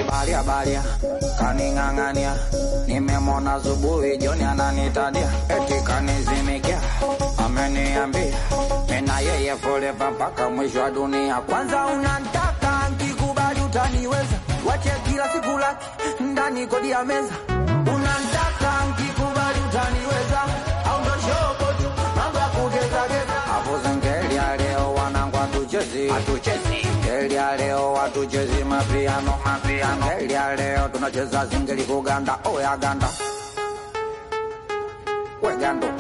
balia balia kaning'ang'ania nimemona zubuhi joni ananitadia eti kanizimikia ameniambia mina yeye forever mpaka mwisho wa dunia kwanza unantaka nkikubali utaniweza wache kila siku laki ndani kodi ya meza unantaka nkikubali utaniweza au ndo shobo tu mambo ya kugezageza hapo zengeli ya leo wanangu hatuchezi hatuchezi ngeli ya leo hatuchezi mapiano mapiano ngeli ya leo tunacheza zingeli kuganda oya ganda we gando